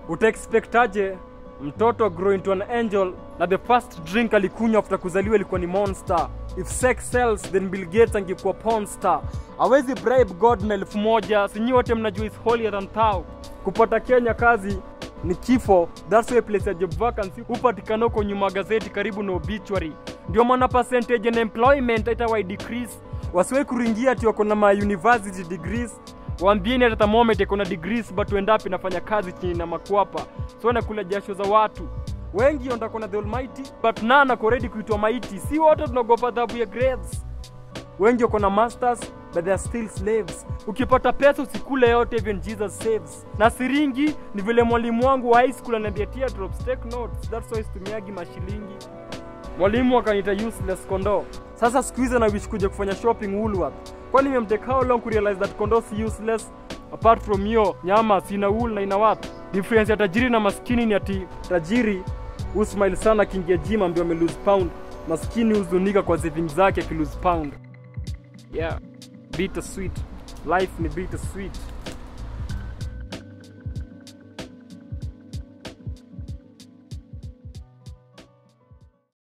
utaexpectaje mtoto grow into an angel na the first drink alikunywa after kuzaliwa ilikuwa ni monster if sex sells then bill gates angekuwa porn star awezi bribe god na elfu moja sinyi wote mnajua is holier than thou kupata kenya kazi ni kifo that's why place ya job vacancy hupatikana huko nyuma gazeti karibu na obituary ndio maana percentage na employment itawa decrease wasiwe kuringia ati wako na ma university degrees waambieni hata thermometer iko na degrees but end up inafanya kazi chini na makwapa so nakula jasho za watu wengi ondako na the almighty but none ako ready kuitwa maiti si wote tunaogopa adhabu ya grades wengi wako na masters but they are still slaves ukipata pesa usikule yote even jesus saves na siringi ni vile mwalimu wangu wa high school ananiambia teardrops take notes that's why situmiagi mashilingi mwalimu akaniita useless kondo sasa siku hizi nawish kuja kufanya shopping woolworth kwani memtake how long kurealize that kondo si useless apart from hiyo nyama sina wool na ina what difference ya tajiri na maskini ni ati tajiri usmile sana akiingia gym ambaye ame lose pound maskini huzunika kwa savings zake aki lose pound yeah bitter sweet life ni bitter sweet